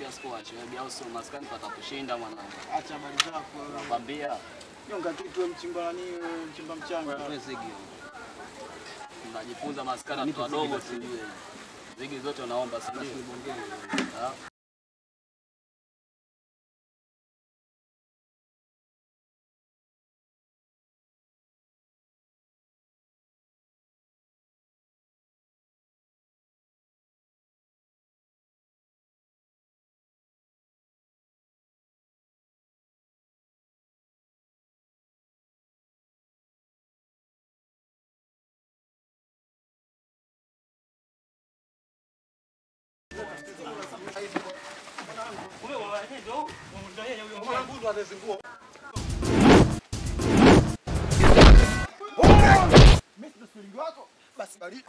pia sikuache wewe au sio maskani patakushinda mwanangu. Acha habari zako. Nakwambia Nyonga kitu wewe mchimba nani wewe mchimba mchanga. wewe zigi. Tunajifunza maskani watu wadogo tu. Zigi zote unaomba si ndio? Ah. Basi baridi.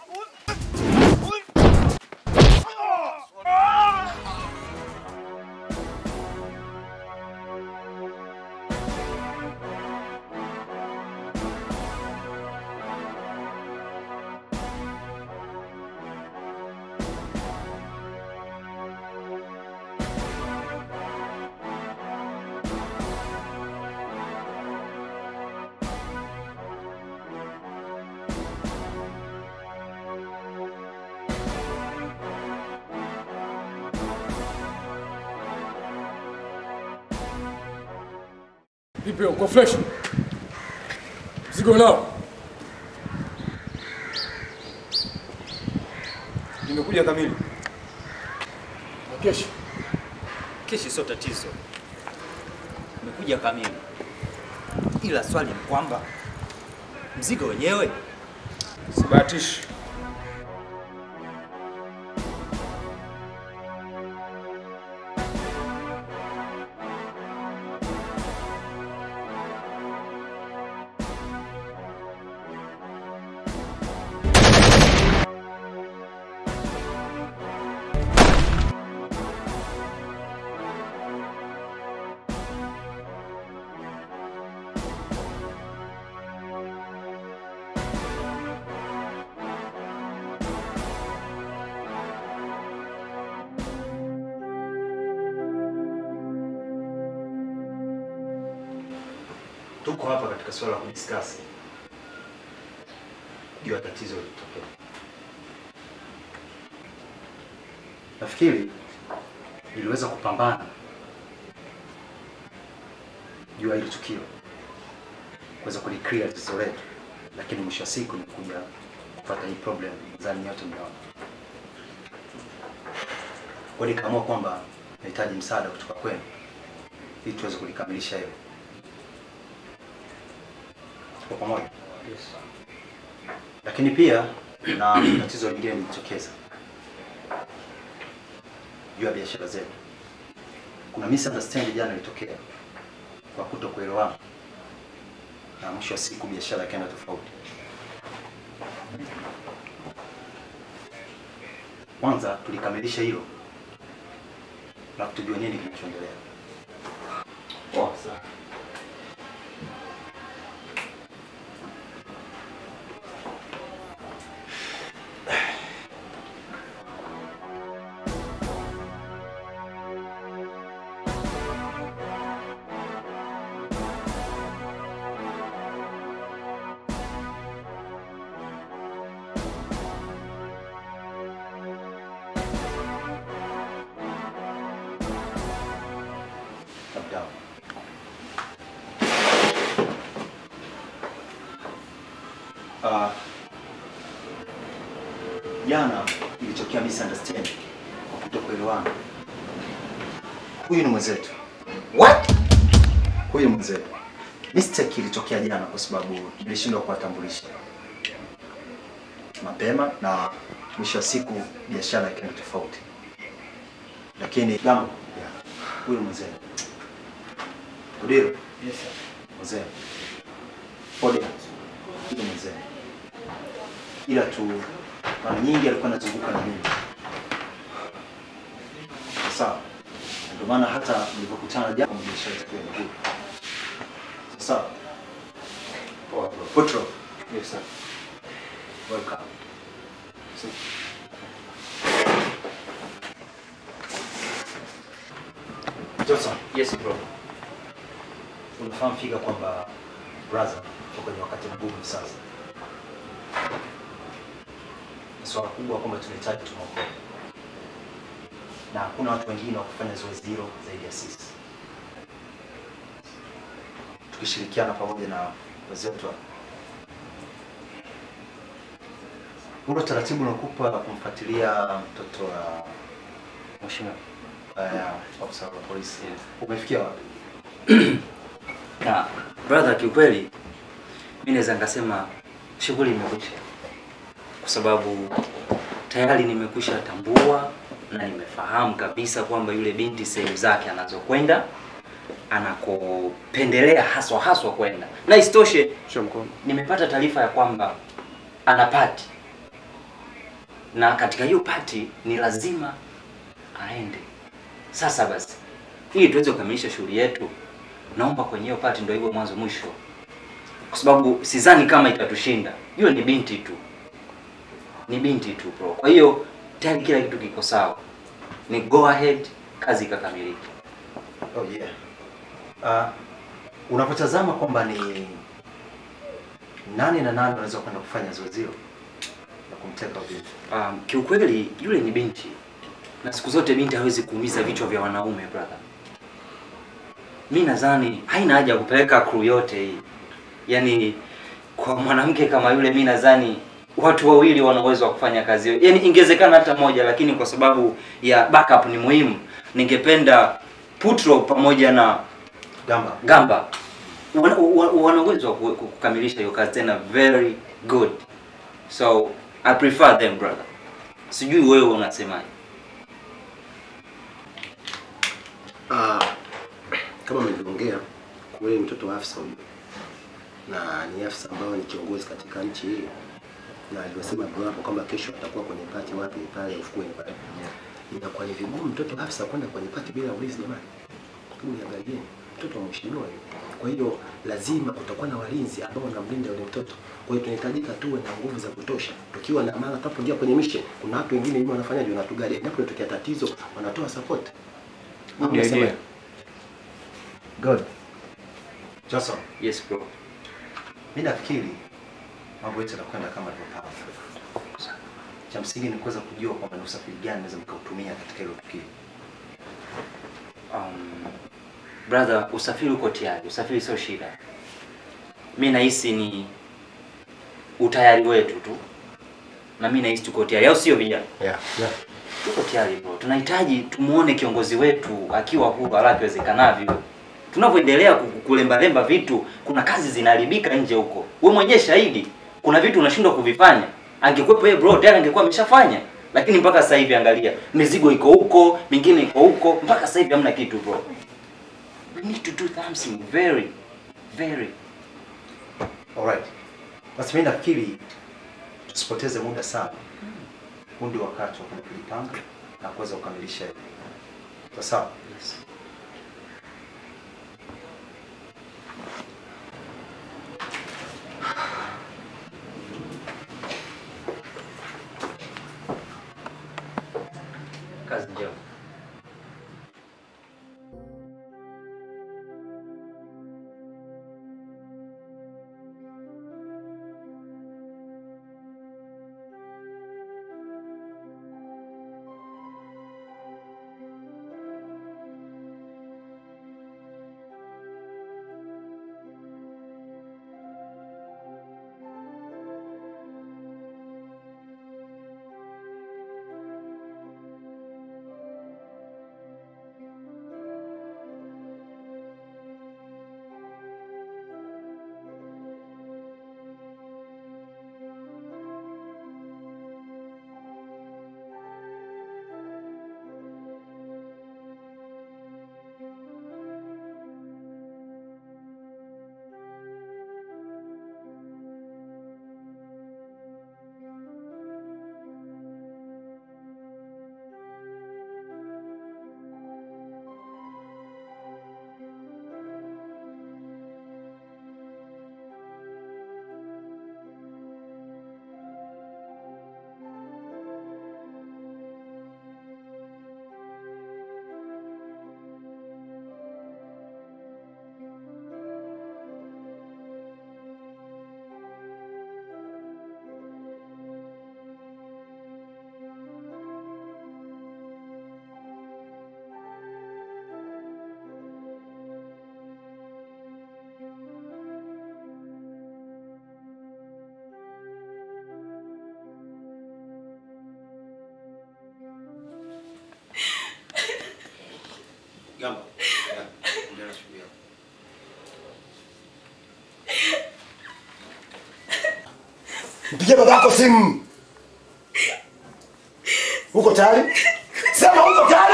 Vipi uko fresh? Mzigo nao. Nimekuja kamili. Na kesho. Keshi sio tatizo, umekuja kamili, ila swali ni kwamba mzigo wenyewe Sibahatishi. tuko hapa katika swala la kudiscuss juu ya tatizo lilitokea. Nafikiri niliweza kupambana juu ya hili tukio, kuweza kuliclear tatizo letu, lakini mwisho wa siku nikuja kupata hii problem zani yote mnaona. Kwa hiyo nikaamua kwamba nahitaji msaada kutoka kwenu ili tuweze kulikamilisha hilo. Tuko pamoja? Yes. Lakini pia na tatizo lingine limejitokeza juu ya biashara zetu. Kuna misunderstanding jana ilitokea kwa kutokuelewana, na mwisho wa siku biashara ikaenda tofauti. Kwanza tulikamilisha hilo, na tujue nini kinachoendelea. Poa sana. Calm down. Ah, jana ilitokea misunderstanding kwa kutokuelewana. Huyu ni mwenzetu. What? Huyu ni mwenzetu. Mistake ilitokea jana kwa sababu nilishindwa kuwatambulisha mapema na mwisho wa siku biashara ikaenda tofauti, lakini Gamo, yeah. huyu ni mwenzetu. Udiro? Yes sir. Mzee. Pole. Huyu ni mzee. Ila tu mara nyingi alikuwa anazunguka na mimi. Sawa. Ndio maana hata nilipokutana jana kwenye biashara yetu ya miguu. Sawa. Poa bro. Petro. Yes sir. Welcome. Johnson, Yes bro. unafahamu fika kwamba brother uko kwenye wakati mgumu sasa. Ni swala kubwa kwamba tunahitaji tumwokoe, na hakuna watu wengine wa kufanya zoezi hilo zaidi ya sisi, tukishirikiana pamoja na wenzetu hapa. Ule utaratibu unakupa kumfuatilia mtoto wa mheshimiwa uh, ofisa wa polisi umefikia wapi? Na brother, kiukweli mi naweza nikasema shughuli imekwisha, kwa sababu tayari nimekwisha tambua na nimefahamu kabisa kwamba yule binti sehemu zake anazokwenda anakopendelea haswa haswa kwenda, na isitoshe nimepata taarifa ya kwamba ana pati na katika hiyo pati ni lazima aende. Sasa basi, ili tuweze kukamilisha shughuli yetu, naomba kwenye hiyo pati ndio hivyo mwanzo mwisho, kwa sababu sidhani kama itatushinda. Yule ni binti tu, ni binti tu bro. Kwa hiyo tayari kila kitu kiko sawa, ni go ahead, kazi ikakamilika. Oh yeah. Uh, unapotazama kwamba ni nani na nani wanaweza kwenda kufanya zoezi hilo na kumteka binti. Um, kiukweli yule ni binti na siku zote binti hawezi kuumiza vichwa vya wanaume brother. Mi nadhani haina haja ya kupeleka crew yote hii, yaani kwa mwanamke kama yule, mi nadhani watu wawili wana uwezo wa kufanya kazi hiyo, yaani ingewezekana hata moja, lakini kwa sababu ya backup ni muhimu, ningependa Putro pamoja na Gamba. Gamba wana wana- wana uwezo wa ku- ku- kukamilisha hiyo kazi tena very good, so I prefer them brother. Sijui wewe unasemaje? Ah, kama mlivyoongea kweli, mtoto wa afisa huyu na ni afisa ambayo ni kiongozi katika nchi hii, na alivyosema bro hapo kwamba kesho atakuwa kwenye pati wapi pale ufukweni pale, inakuwa ni vigumu mtoto wa afisa kwenda kwenye pati bila ulinzi jamani. Hebu niangalieni mtoto wa mheshimiwa yule. Kwa hiyo lazima kutakuwa na walinzi ambao wanamlinda yule mtoto. Kwa hiyo tunahitajika tuwe na nguvu za kutosha, tukiwa na maana tunapoingia kwenye mission, kuna watu wengine hivi wanafanyaje, wanatugalia, endapo inatokea tatizo wanatoa support. Au unasema- Good. Johnson, Yes bro. mimi nafikiri mambo yetu yanakwenda kama alivyopanga. Cha msingi ni kuweza kujua kwamba ni usafiri gani naweza mkautumia katika hilo tukio. Um, brother, usafiri uko tayari, usafiri sio shida. Mi nahisi ni utayari wetu tu, na mi nahisi tuko tayari, au sio vijana? Yeah. Yeah. Tuko tayari bro, tunahitaji tumuone kiongozi wetu akiwa huru haraka iwezekanavyo. Tunavyoendelea ku- kulembalemba vitu, kuna kazi zinaharibika nje huko. Wewe mwenyewe shahidi, kuna vitu unashindwa kuvifanya. Angekuwepo yeye bro, tayari angekuwa ameshafanya. Lakini mpaka sasa hivi angalia, mizigo iko huko, mingine iko huko, mpaka sasa hivi hamna kitu bro. We need to do something very very Alright. Basi mimi nafikiri tusipoteze muda sana. Huu ndio wakati wa kwenda kujipanga na kuweza kukamilisha hili. Sawa sawa? yes. Kazi njema. Mpigie baba yako simu. Uko tayari? Sema uko tayari?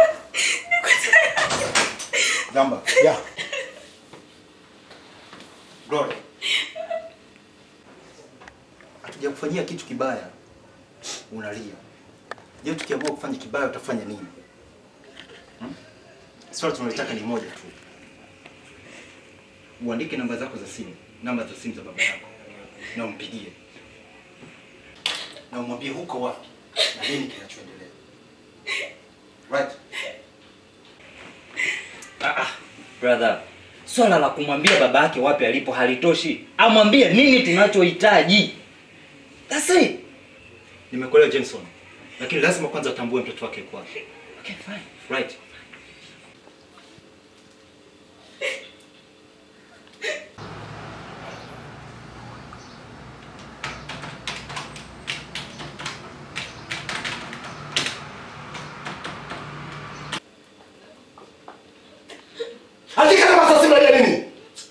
Gamba. Yeah. Glory. Hatujakufanyia kitu kibaya. Unalia. Je, tukiamua kufanya kibaya utafanya nini? Hmm? Swali tunalitaka ni moja tu. Uandike namba zako za simu, namba za simu za baba yako na umpigie na umwambie huko wapi na nini kinachoendelea. Right? Brother, swala la kumwambia baba yake wapi alipo halitoshi. Amwambie nini tunachohitaji. That's it. Nimekuelewa Jenson, lakini lazima kwanza atambue mtoto wake yuko wapi. Okay, fine. Right? Andika namba za simu ya nini?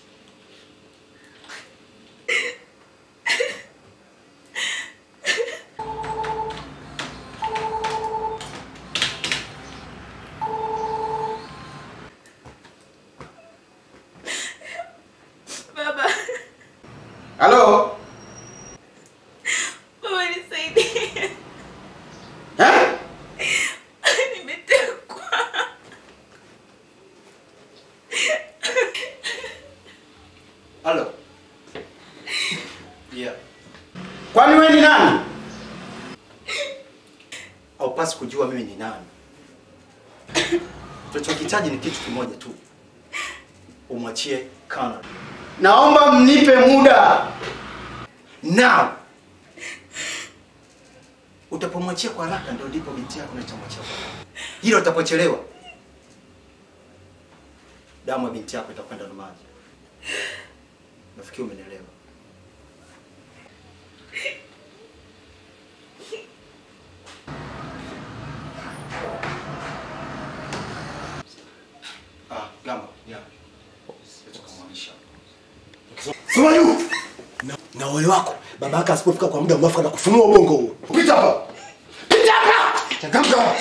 Baba, Halo? baba nisaidie. Eh? Nimetekwa. Halo? Yeah. Kwani wewe ni nani? Haupasi kujua mimi ni nani. Tunachokihitaji ni kitu kimoja tu. Umwachie Kana. Naomba mnipe muda. Now. Utapomwachia kwa haraka ndio ndipo binti yako nitamwachia kwa haraka. Hilo utapochelewa. Damu ya binti yako itakwenda na maji. Nafikiri umenielewa. Ah, Gamba. Yeah. Tukamwamisha. Sema juu. Na, na wale wako baba yake asipofika kwa muda mwafaka na kufunua ubongo huo. Pita hapa. Pita hapa. Changamka.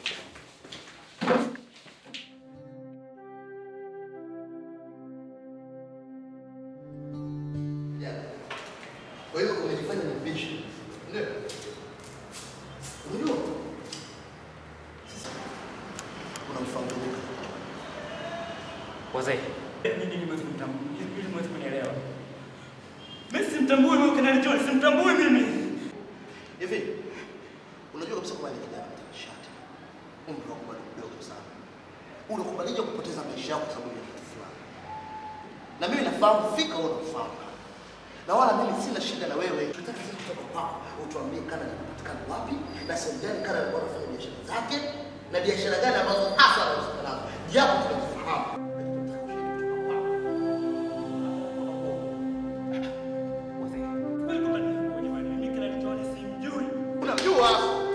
Kwa hiyo umejifanya ni mbishi. Ndio. Unajua? Sasa unamfahamu Luka. Wazee. Nini nimeweza kumtambua? Ili mweze kunielewa. Mimi simtambui huyo Kanali John, simtambui mimi. Hivi unajua kabisa kwamba ni kijana mtanashati. Umri wako bado mdogo sana. Unakubalija kupoteza maisha yako kwa sababu ya kitu fulani. Na mimi nafahamu fika wewe unafahamu. Na wala mimi sina shida na wewe. Tunataka sasa kutoka kwako utuambie kana anapatikana wapi na sehemu gani kana alikuwa anafanya biashara zake na biashara gani ambazo hasa anahusika nazo. Japo tunazifahamu. Kweli kwamba mimi Kanali John simjui. Unajua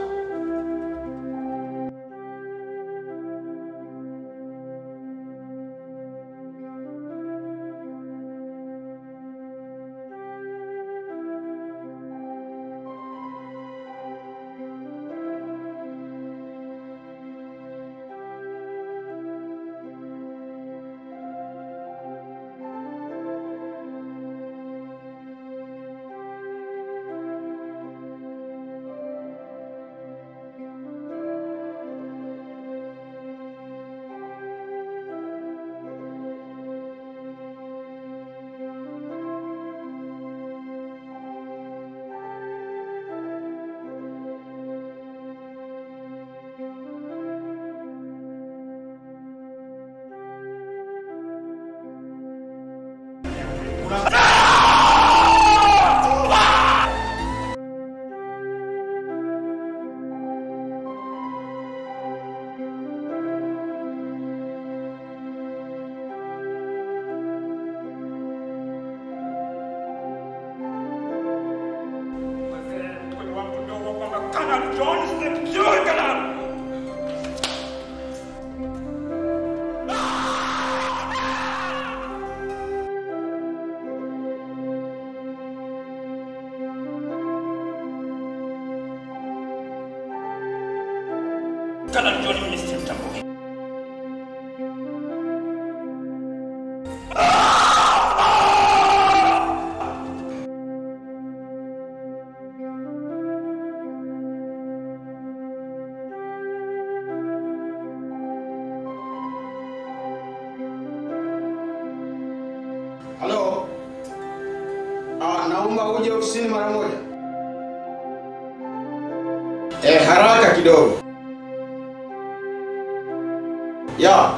Kweli wangu mdogo kwamba Kanali John simjui Kanali. Kanali John mimi simtambui. Halo. Ah, naomba uje ofisini mara moja. Eh, haraka kidogo. Ya.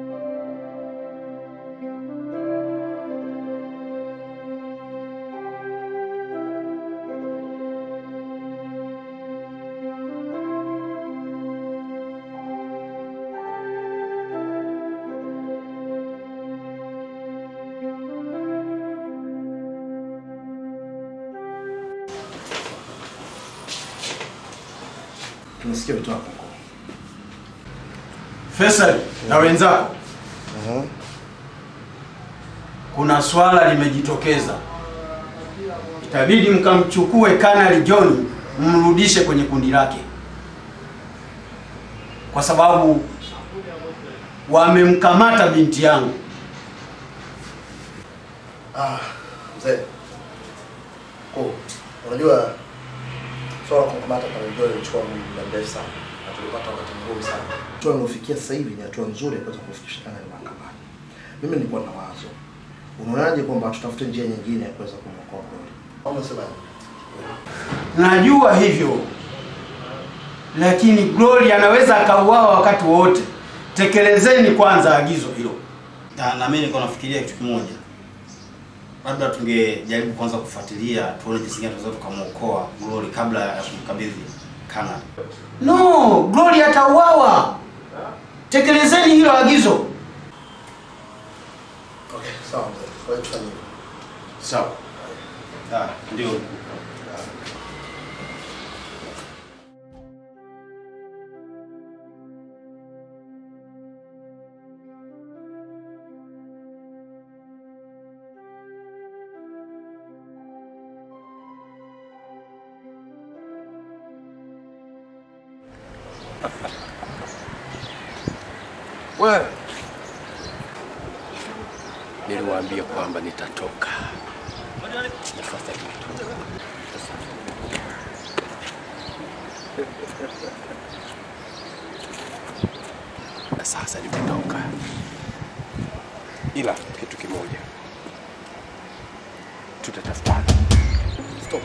Tunasikia vitu hapo. Faisal na wenzako. Kuna swala limejitokeza. Itabidi mkamchukue Kanali John mrudishe kwenye kundi lake, kwa sababu wamemkamata binti yangu. Ah, mzee. Oh, unajua swala la kumkamata Kanali lilichukua muda mrefu sana na tulipata wakati mgumu sana. Hatua nilofikia sasa hivi ni hatua nzuri ya kuweza kufikisha Kanali mahakamani. Mimi nilikuwa na wazo. Unaonaje kwamba tutafute njia nyingine ya kuweza kumwokoa Glory? Au unasemaje? Najua hivyo, lakini Glory anaweza akauawa wakati wowote. Tekelezeni kwanza agizo hilo. Na, na mimi niko nafikiria kitu kimoja, labda tungejaribu kwanza kufuatilia tuone jinsi gani tunaweza tukamwokoa Glory kabla ya kumkabidhi Kanali. No, Glory atauawa. Tekelezeni hilo agizo. Okay, sawa mzee. Kwa hiyo tufanye hivyo. Sawa. Ah, ndio. Wewe niliwaambia kwamba nitatoka. Na sasa nimetoka. Na sasa nimetoka, ila kitu kimoja, tutatafutana. Stop.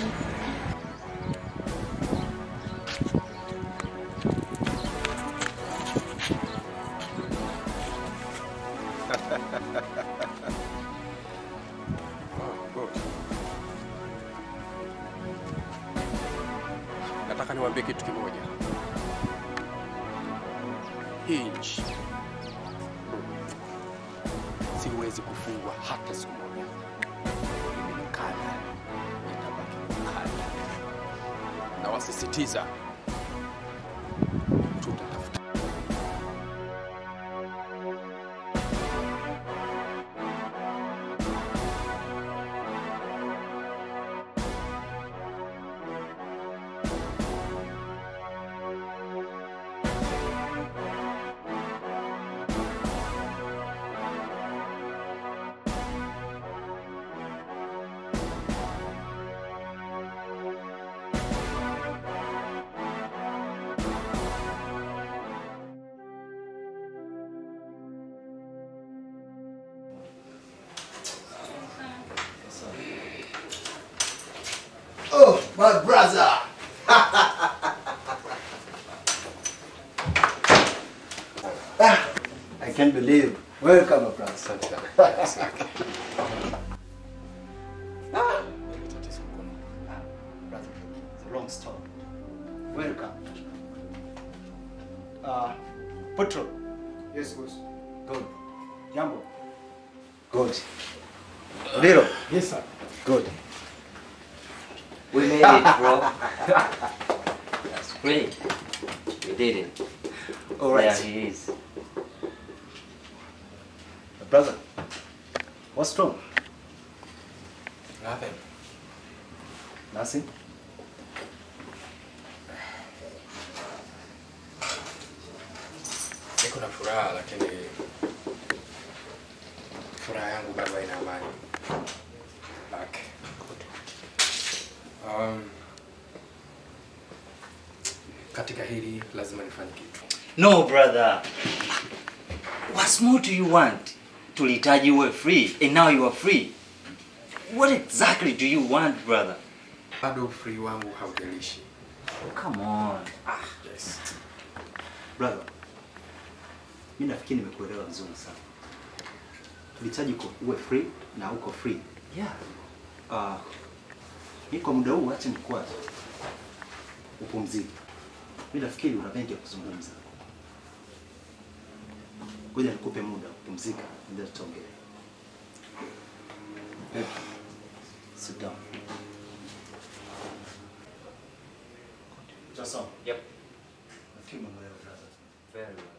Nataka niwaambie kitu kimoja. Hii nchi siwezi kufungwa hata siku moja. Mimi ni kada, nitabaki ni kada, na wasisitiza tutatafuta Oh, my brother. Ah, I can't believe. Welcome, my brother. Asante sana. Asante. Brother, it's a long story. Welcome. Uh, Petro. Yes, boss. Good. Jambo. Good. Odilo. Yes, sir. Good. We made it, bro. That's great. We did it. All right. There he is. Brother, what's wrong? Nothing. Nothing. furaha, lakini furaha yangu bado haina amani. Back. Um, katika hili lazima nifanye kitu. No brother. What more do you want? Tulihitaji uwe free and now you are free. What exactly do you want brother? Bado free wangu haujalishi. Come on. Yes. Brother, mimi nafikiri nimekuelewa vizuri sana. Tulihitaji uko- uwe free na uko free. Yeah. Ah, mimi kwa muda huu acha nikwaze. Upumzike. Mimi nafikiri una mengi ya kuzungumza. Ngoja nikupe muda kupumzika, ndio tutaongea. Babe, Sit down. Jason. Yep. Nafikiri umeelewa brother. Very well.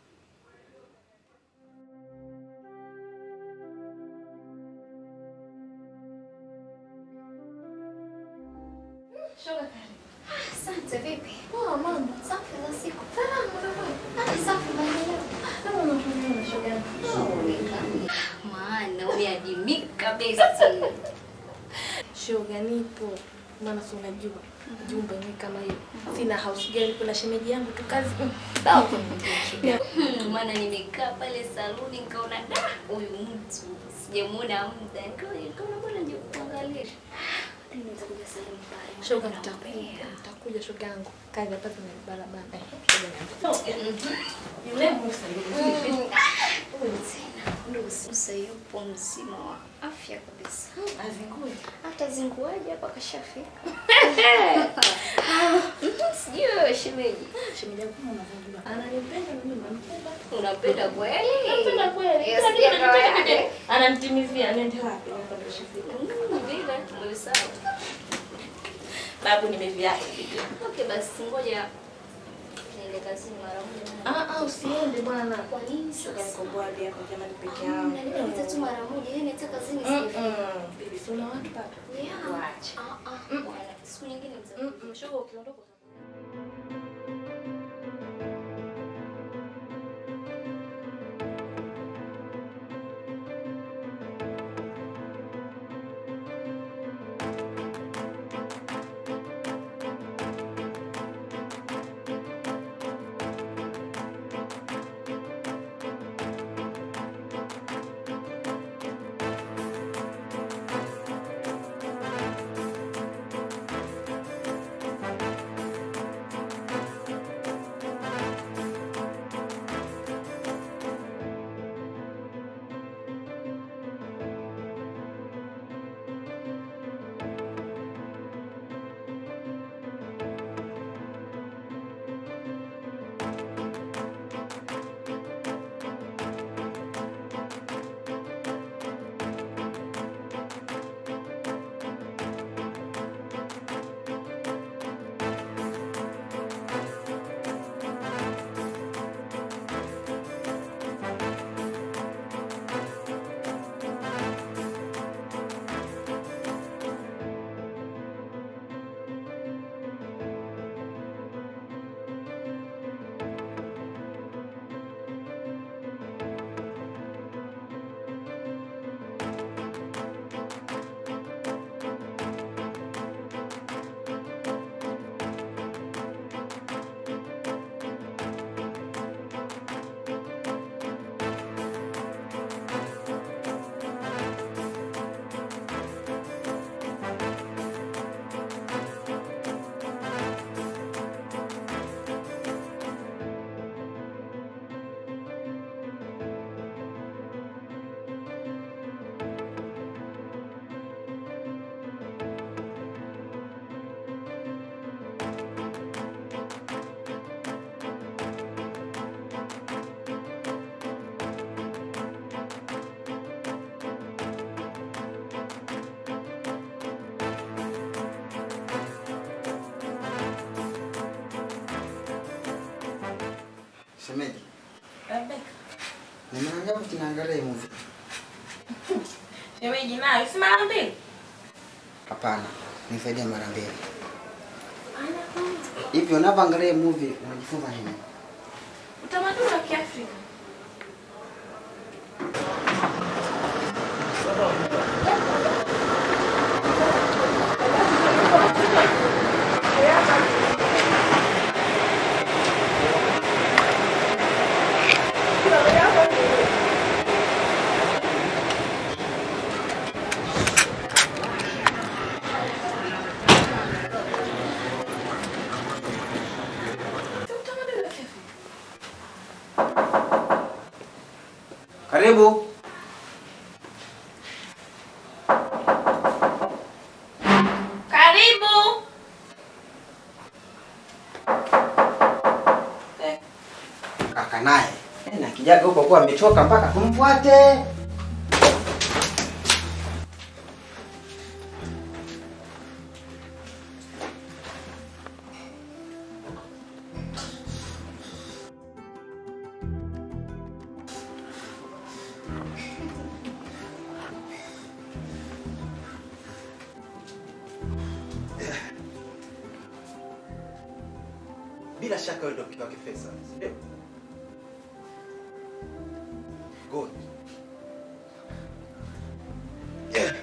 Shoga karibu. Asante, vipi? Poa mambo. Safi za siku. Salama mama. Ah, safi maendeleo. Kama unatumia na shoga yangu. Haonekani. Maana umeadimika besti. Shoga nipo. Maana si unajua jumba yenyewe kama hiyo. Sina house girl, kuna shemeji yangu tu kazi. Sawa kuniambia shoga. Hmm, Maana nimekaa pale saluni nikaona da huyu mtu sijamuona muda. Nikaona nikaona bwana nje kuangalia. Ndio nitakuja sehemu pale. Shoga nitakuja, nitakuja shoga yangu. Kazi hapa zina barabara. Shoga yangu. Yule Musa yule. Musa yupo mzima wa afya kabisa. Azingui. Hata zinguaje hapa kashafika. Sijui wewe shemeji. Shemeji yangu kama unavyojua. Ananipenda na mimi nampenda. Unapenda kweli? Nampenda kweli. Yes, Kila kitu yeah, anataka kawaida. nije. Ananitimizia nende wapi? Hapa ndo shafika. Mm, Vile, ndio sawa. Babu nimeviacha vipi? Okay, basi ngoja niende kazini mara moja. Ah ah usiende bwana. Kwa nini Shoga sasa? yako bwadi hapo jamani peke Ah, yangu. Naleta tu mara moja, yeye anataka kazini sasa hivi. Mm-mm. Bibi si una watu baba? Yeah. Waache. Ah, ah, bwana. Siku nyingine nitakuja. Mm-mm. Shoga ukiondoka Shemeji, Rebecca. ni mara ngapi tunaangalia hii movie? Shemeji nayo si mara mbili. Hapana, ni zaidi ya mara mbili. Ana kwanza. Hivi unapoangalia hii movie unajifunza nini? Utamaduni wa Kiafrika. Karibu. Karibu. Kaka naye Eh, na kijaga huko kwa amechoka mpaka tumfuate. Bila shaka wewe ndio mke wake Faisal, si ndio? Good. Yeah.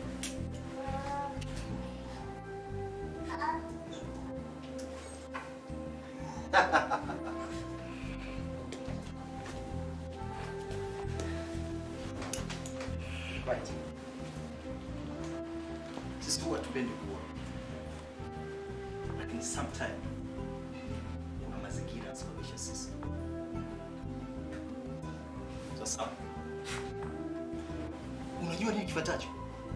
Right. Sisi huwa tupendi kuwa, lakini sometime kuna mazingira yanasababisha sisi. Sasa unajua nini kifuatacho?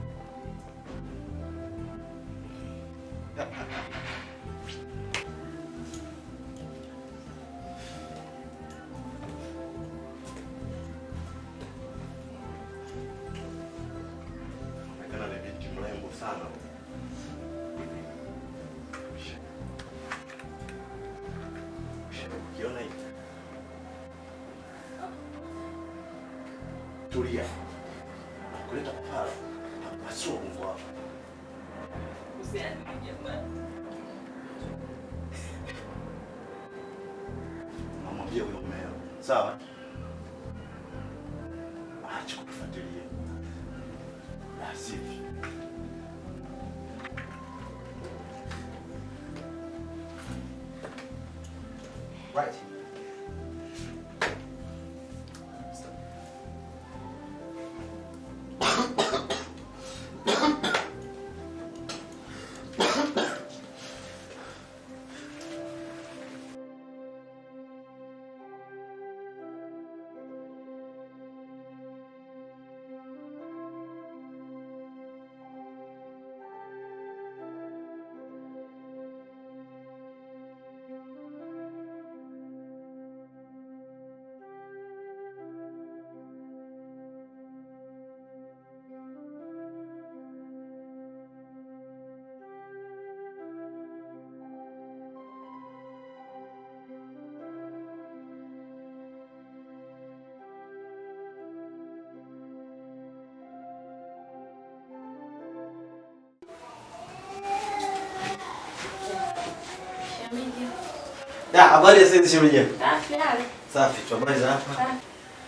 Onekana ni binti mrembo sana. Ukiona hivi. Tulia. Kuleta pala. Pasua Mungu wako. Namwambia huyo mmeo. Sawa? Acha kutufuatilia. La sivyo. Right. Shemeji. Ya, habari ya sasa shemeji. yangu? Safi hali. Safi, tu habari za hapa. Safi.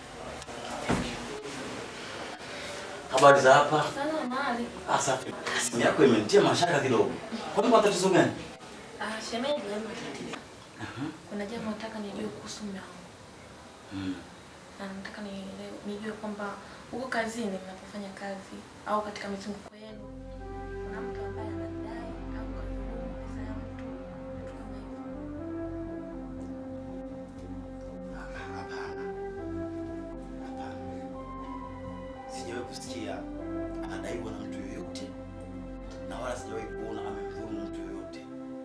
Habari za hapa. Salama hali. Ah, safi. Simu yako imenitia mashaka kidogo. Kwani kuna tatizo gani? Ah, shemeji leo tatizo. Kuna jambo nataka nijue kuhusu mume wangu. Mm. Na nataka nielewe nijue kwamba huko kazini mnapofanya kazi au katika mizunguko yenu kuna mtu ambaye anadai au kadhulumu pesa ya mtu vitu kama hivyo. Hapana. Hapana. Sijawahi kusikia anadaiwa na mtu yoyote na wala sijawahi kuona amemdhulumu mtu yoyote.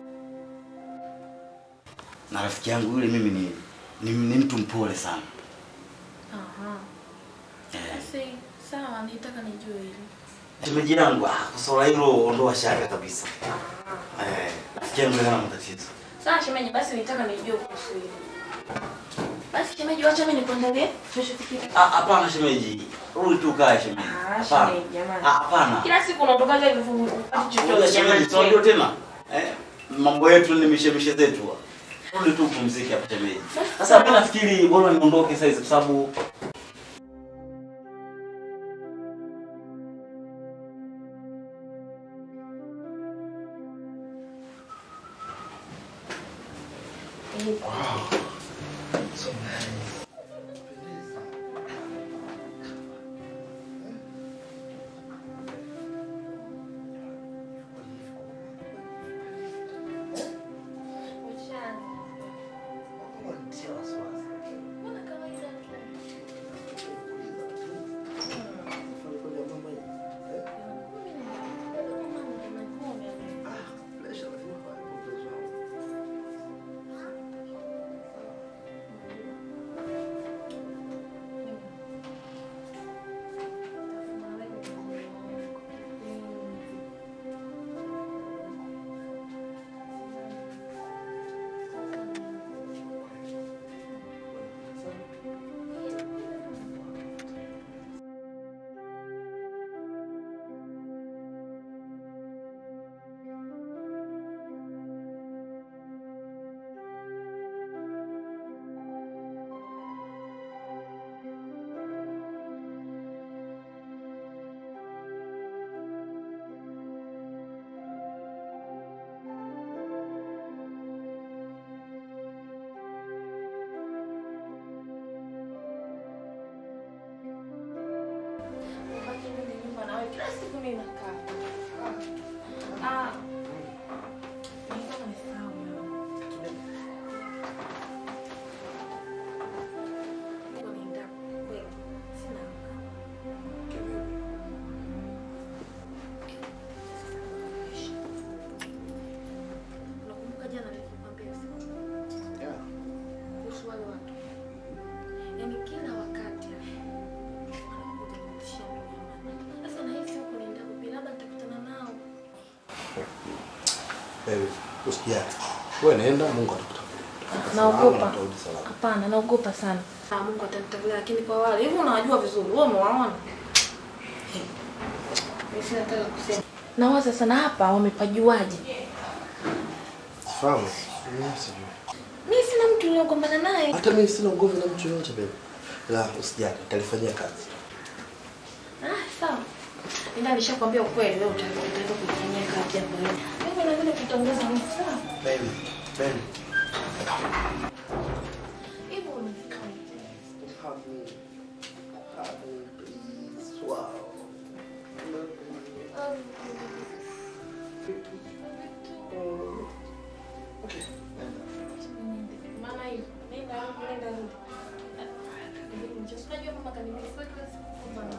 Na rafiki yangu yule mimi ni, ni, ni mtu mpole sana. Aha. Eh. Basi sawa, nitaka nijue hili. Shemeji yangu, ah, kwa swala hilo ondoa shaka kabisa. Eh, rafiki yangu hana matatizo. Sawa shemeji, basi nitaka nijue kuhusu hili. Basi shemeji, wacha mimi nikuandalie tunachofikiria. Ah, hapana shemeji. Rudi tu kae shemeji. Ah, Hapana. shemeji, jamani. Ah, hapana. Kila siku unaondokaga hivyo hivyo, upati Ngoja chochote shemeji, si unajua tena? Eh, mambo yetu ni mishemishe zetu. Rudi tu upumzike hapa shemeji. Sasa mimi nafikiri bora niondoke sasa hizi kwa sababu Mbona mimi nakaa. Ah. Nilikuwa nimesahau. Niko nienda kweli. Sina Unakumbuka jana nilikwambia usiku? Kuhusu wale watu. Yaani kila wakati wanakuja kunitishia mimi amani. Sasa nahisi huko nienda kupi, labda nitakutana nao. Wewe usijali. Wewe nenda Mungu atakutangulia. Naogopa. Salama, utarudi salama. Hapana, naogopa sana. Ah, Mungu atanitangulia, lakini kwa wale hivi unawajua vizuri, wewe umewaona? Mimi sina hata la kusema. Nawaza sana hapa wamepajuaje? Fahamu? Mimi sijui. Mimi sina mtu niliogombana naye. Hata mimi sina ugomvi na mtu yoyote baby. La, usijali, nitalifanyia kazi. Ah, sawa. Nenda nishakwambia ukweli, wewe utaenda utaenda kuifanyia kazi hapo leo. Mimi na vile kutongoza Mungu, sawa? Baby, baby. Hivyo unafika. Maana hiyo, nenda huko, nenda rudi. Unajua mama kanimefika siku bana.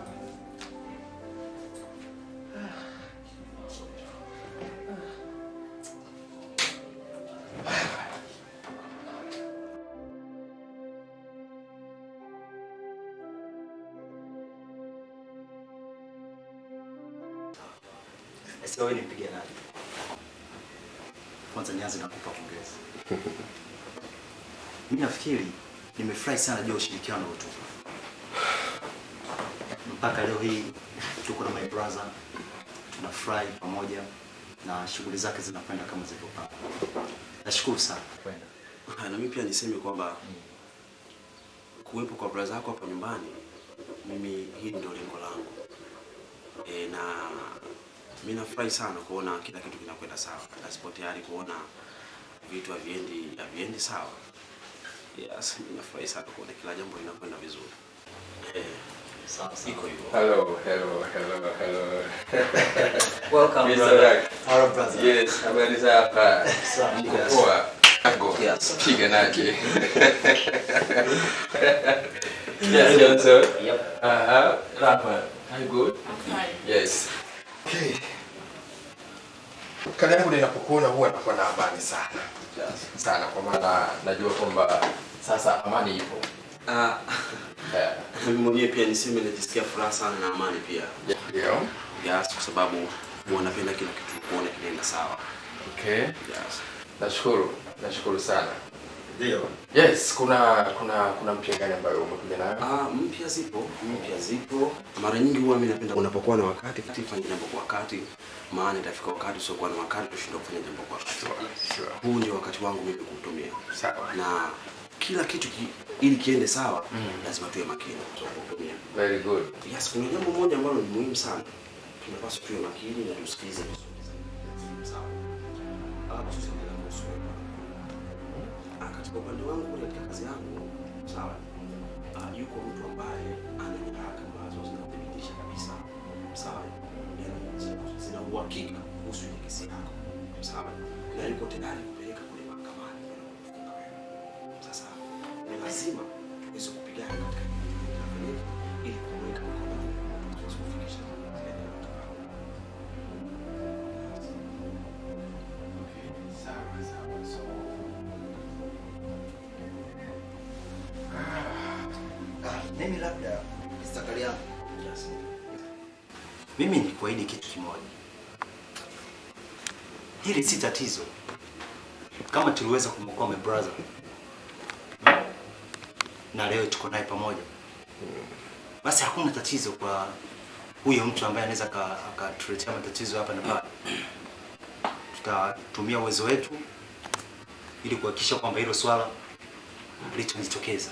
Sasa wewe nipige nani? Kwanza nianze na kukupa pongezi. Mimi nafikiri nimefurahi sana juu ya ushirikiano uliotupa. Mpaka leo hii tuko na my brother tunafurahi pamoja na shughuli zake zinakwenda kama zilivyopangwa. Nashukuru sana. Kwenda. Na mimi pia niseme kwamba kuwepo kwa brother yako hapa nyumbani, mimi hili ndio lengo langu e, na mimi nafurahi sana kuona kila kitu kinakwenda sawa, na sipo tayari kuona vitu haviendi haviendi sawa. Yes, mimi nafurahi sana kuona kila jambo linakwenda vizuri. Eh, sawa sawa. Iko hivyo. Hello, hello, hello, hello. Welcome, Mr. brother. Rack. Hello, brother. Yes, habari za hapa? Safi, Mko yes. poa? Ango. Yes. Piganaje? Yeah, Johnson. Yep. Uh-huh. Rafa, are you good? Yes. Okay. Kale yangu ninapokuona huwa nakuwa na amani sana sana, kwa maana najua kwamba sasa amani ipo. Ah, Yeah. mimi mwenyewe pia niseme najisikia furaha sana na amani pia. Ndio. Yes, kwa sababu huwa napenda kila kitu kuona kinaenda sawa. Okay. Yes. Nashukuru, nashukuru sana. Ndio. Yes, kuna kuna kuna mpya gani ambayo umekuja nayo? Ah, mpya zipo, mpya zipo. Mara nyingi huwa mimi napenda unapokuwa na wakati kati fanya jambo kwa wakati, maana itafika wakati usiokuwa na wakati utashindwa kufanya jambo kwa wakati. Sure. Huu ndio wakati wangu mimi kuutumia. Sawa. Na kila kitu ki, ili kiende sawa lazima tuwe makini kutumia. Very good. Yes, kuna jambo moja ambalo ni muhimu sana. Tunapaswa tuwe makini na tusikilize vizuri. Sawa. Ah, tusikilize kuhusu wewe. Ah, katika upande wangu kule katika kazi yangu, sawa. Ah, yuko mtu ambaye ana nyaraka ambazo zinathibitisha kabisa. Sawa. Yaani zina- zina uhakika kuhusu ile kesi yako. Sawa. Na yuko tayari kupeleka kule mahakamani kwenda kufunga wewe. Sasa ni lazima tuweze kupigana katika kufanyika ili kumweka mkononi tuweze kufikisha zile neno tutakalo. Sawa, sawa. So, Ah, mimi labda stakali yangu. Yes. Mimi ni kuahidi kitu kimoja. Hili si tatizo. Kama tuliweza kumwokoa my brother na leo tuko naye pamoja, basi hakuna tatizo kwa huyo mtu ambaye anaweza aka- akatuletea matatizo hapa na pale. Tutatumia uwezo wetu ili kuhakikisha kwamba hilo swala litojitokeza.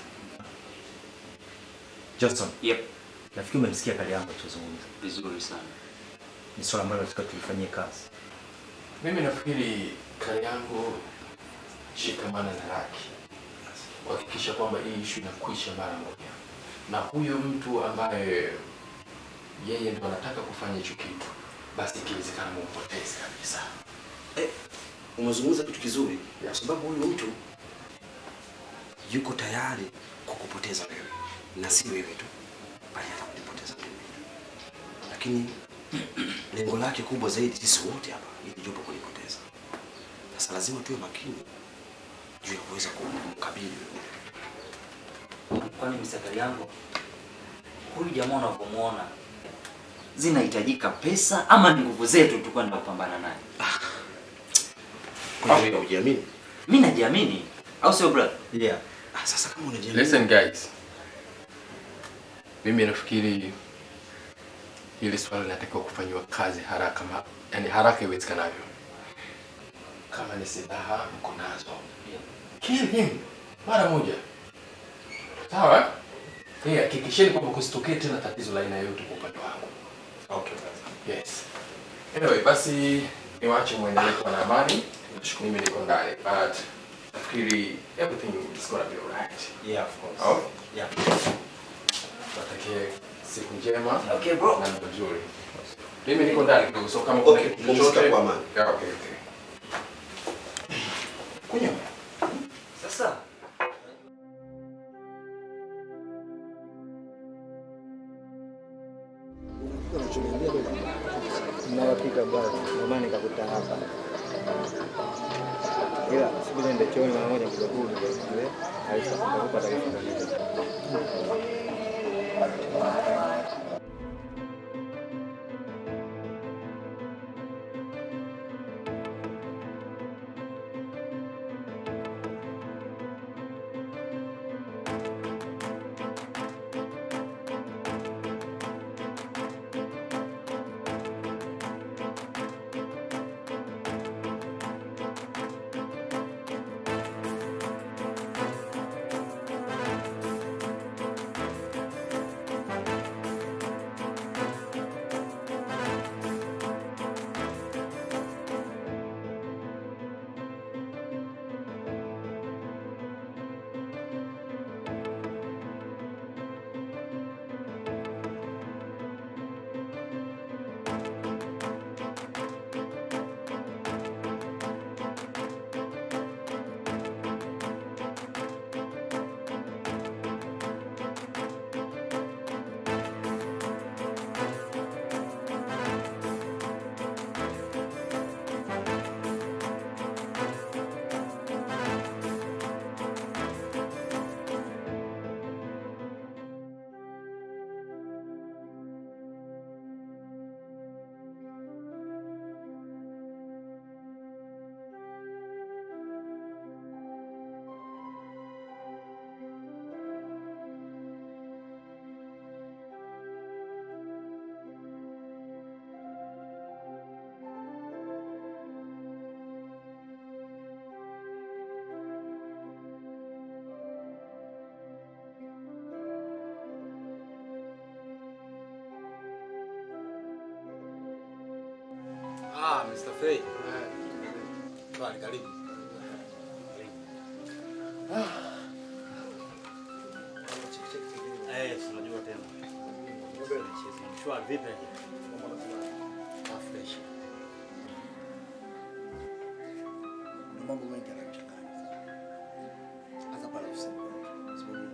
Johnson. Yep. Nafikiri umemsikia kale yangu alichozungumza. Vizuri sana. Ni swala ambalo tunataka tulifanyie kazi. mimi nafikiri kari yangu shikamana na Raki kuhakikisha kwamba hii ishu inakwisha mara moja, na huyo mtu ambaye yeye ndo anataka kufanya hicho kitu basi ikiwezekana mumpoteze kabisa. Eh, umezungumza kitu kizuri kwa sababu huyu mtu yuko tayari kukupoteza wewe na si wewe tu, bali hata kunipoteza mimi. Lakini lengo lake kubwa zaidi sisi wote hapa ili jupo kunipoteza. Sasa lazima tuwe makini juu ya kuweza kumkabili wewe. Kwani misakali yangu huyu jamaa unavyomuona zinahitajika pesa ama ni nguvu zetu tu kwenda kupambana naye? Kwa hiyo hujiamini? Mimi najiamini, au sio brother? Yeah. Ah, sasa kama unajiamini. Listen guys, mimi nafikiri hili swala linatakiwa kufanyiwa kazi haraka, ma, yani haraka iwezekanavyo. Kama ni silaha mko nazo, kill him mara moja, sawa? Eh, hakikisheni kwamba kusitokee tena tatizo la aina yoyote kwa upande wangu. Okay. Yes. Anyway, basi niwaache muendelee kuwa na amani. Mimi niko ndani, but nafikiri everything is gonna be alright. Yeah, of course. Oh? Yeah. Watakie siku njema Okay, bro. na ndoto nzuri. Mimi niko ndani kidogo, so kama Okay, kuna kitu pumzika chochote kwa amani. Yeah, okay, okay. Kunywa. Sasa Ninayopika bwana, ndio maana nikakuta hapa. Ila siku ndio chooni mara moja kuja kule. Eh, Aisha, nitakupa taarifa kamili. Ah, Mr. Fay. Bali karibu. Eh, tunajua tena. Shwari vipi? Ah, fresh. na mambo mengi yanachanganya hasa pale ofisini kwetu. Kwa sababu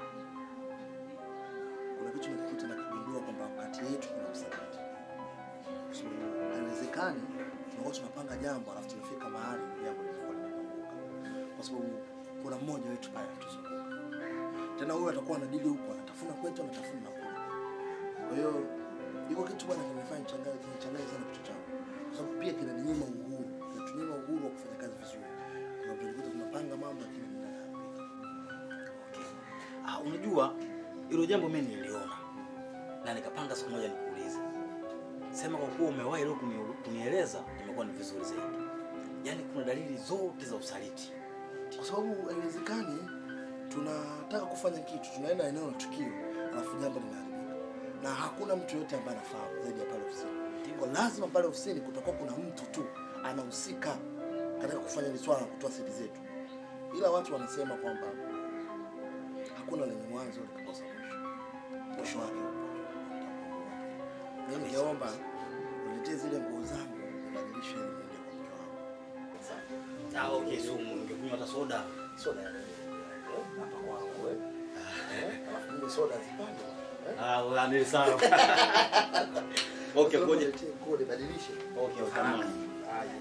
kuna kitu nakikuta na kugundua kwamba kati yetu kuna usaliti, kwa sababu haiwezekani tunakuwa tunapanga jambo alafu tumefika mahali jambo linakuwa limepanguka, kwa sababu kuna mmoja wetu pale anatuzunguka tena, huyu atakuwa anadili huku anatafuna kwetu anatafuna na kule. Kwa hiyo iko kitu bwana kinanifanya nichanganye kinachanganya sana kichwa changu, kwa sababu pia kinaninyima uhuru, kinatunyima uhuru wa kufanya kazi vizuri. Kwa sababu tulikuwa tunapanga mambo lakini mnaharibika. Ah, unajua hilo jambo mimi niliona na nikapanga siku moja nikuulize. Sema kwa kuwa umewahi leo kuni- kunieleza, imekuwa ni vizuri zaidi. Yaani kuna dalili zote za usaliti. kwa sababu haiwezekani tunataka kufanya kitu, tunaenda eneo la tukio, alafu jambo linaharibika na hakuna mtu yote ambaye anafahamu zaidi ya pale ofisini. Kwa lazima pale ofisini kutakuwa kuna mtu tu anahusika katika kufanya hili swala na kutoa siri zetu, ila watu wanasema kwamba hakuna lenye mwanzo likakosa mwisho, mwisho wake upo. Mimi ningeomba niletee zile nguo zangu nibadilishe ili niende kwa mke wangu. Sawa, okay, so ungekunywa hata soda. Soda ya nini? Eh, hapa kwangu eh. Eh, alafu mimi soda zipande. Ah, wewe ni sawa. Okay, ngoja. Niletee nguo nibadilishe. Okay, okay. kama- Haya.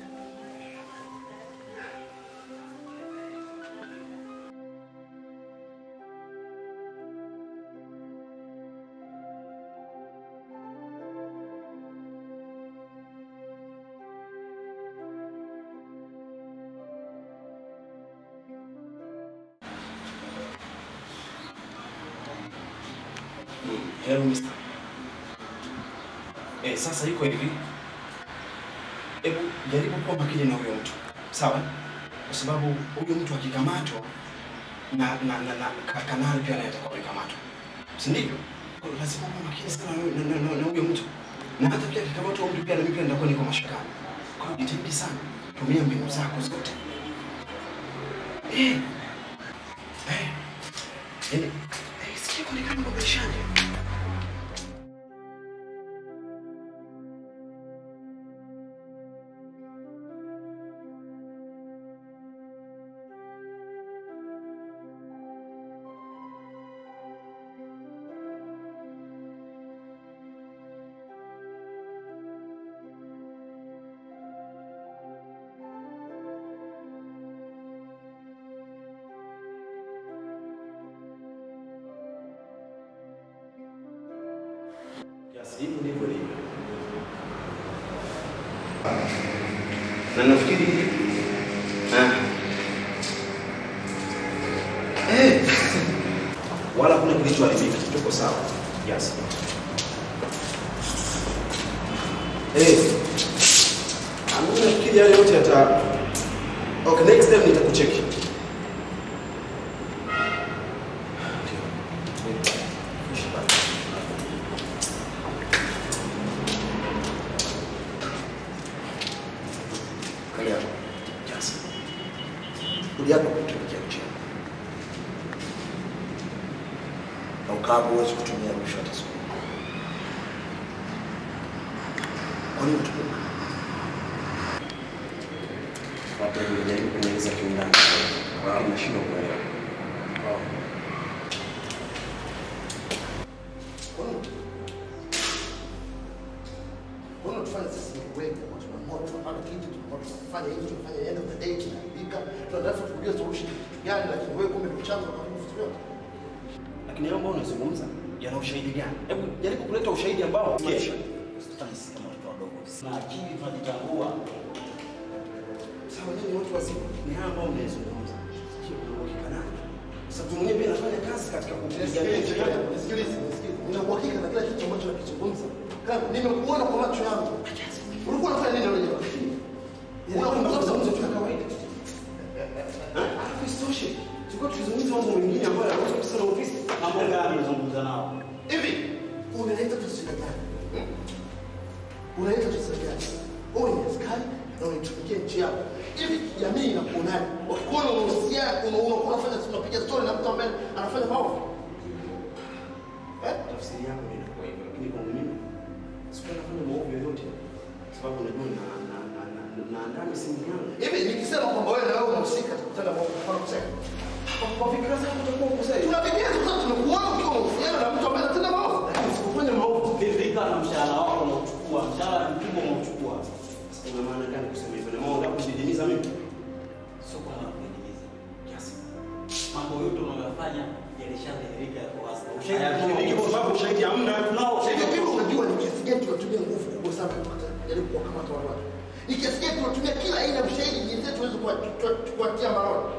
Hello, mister. Eh, sasa iko hivi. Hebu jaribu kuwa makini na huyo mtu. Sawa? Kwa sababu huyo mtu akikamatwa na na na, na ka- kanali pia anaweza kukamatwa. Si ndivyo? Kwa hiyo lazima kuwa makini sana na, na, na, na, na huyo mtu. Na hata pia akikamatwa huyo mtu pia na mimi pia nitakuwa niko mashakani. Kwa hiyo jitahidi sana. Tumia mbinu zako zote. Eh. Eh. Yaani, eh, sije kuonekana kwa maishani. Yes, hivyo ndivyo ilivyo. Na nafikiri ah. Eh. Wala kuna kilichoharibika, tuko sawa. Yes. Eh. Mimi nafikiri yale yote yata Okay, next time nitakucheki. Kali yako. Yes. Rudi hapa kutumikia mchana. Na ukapo huwezi kutumia rushwa hata siku. Kwa nini utumie? Watu wanajaribu kunieleza kiundani. Lakini nashindwa kuelewa. Kwa nini? Kwa nini tufanye sisi ni wengi ambao tunaamua tunapanda kitu tunaamua tunafanya hivi tunafanya end of the day tunaharibika tunatafuta kujua solution gani lakini wewe kumbe ndio chanzo kwa vitu vyote. Lakini hayo ambayo unazungumza yana ushahidi gani? Hebu jaribu kuleta ushahidi ambao Kesho. Usitufanye sisi kama watoto wadogo. Na akili tunajitambua. sawa, nyinyi watu wazima, ni haya ambayo mnayezungumza. Sio kuna uhakika nayo. Sababu mwenyewe pia nafanya kazi katika kupigania nchi yangu. Nisikilize, nisikilize. Nina uhakika na kila kitu ambacho nakizungumza. Kama nimekuona kwa macho yangu. Ulikuwa unafanya nini leo jamaa? Unakumbuka mazungumzo tu ya kawaida. Alafu isitoshe, tulikuwa tukizungumza mambo mengine ambayo yanaweza kusema na ofisi. Mambo gani unazungumza nao? Hivi unaleta taswira gani? Hmm? Unaleta taswira gani? Wewe ni askari na unaitumikia nchi yako. Hivi jamii inakuonaje? Wakikuona unahusiana, una- unakuwa unafanya unapiga story na mtu ambaye anafanya maovu. Eh? Tafsiri yangu ndio inakuwa hivyo, lakini kwangu mimi sikuwa nafanya maovu yoyote, sababu najua na na na na naandaa misingi yangu. Hivi nikisema kwamba wewe na wewe unahusika kutenda maovu, kwa kusema. Kwa fikra zangu utakuwa ukosea. Tunapigia tu sasa tumekuona ukiwa unahusiana na mtu ambaye anatenda maovu. Lakini sikufanya maovu. Ridhika na mshahara wako unaochukua, mshahara mkubwa unaochukua. Sasa ina maana gani kusema hivyo? Na maana unakudidimiza mimi? Sio kwa kudidimiza. Kiasi. Mambo yote unayofanya yalishadhihirika yako wazi. Hayadhihiriki kwa sababu ushahidi hamna. Tunao Hivi hivi unajua ni kiasi gani tunatumia nguvu kubwa sana kupata jaribu kuwakamata wale watu. Ni kiasi gani tunatumia kila aina ya ushahidi jinsi tuweze kuwa- kuwa- kuwatia mbaroni.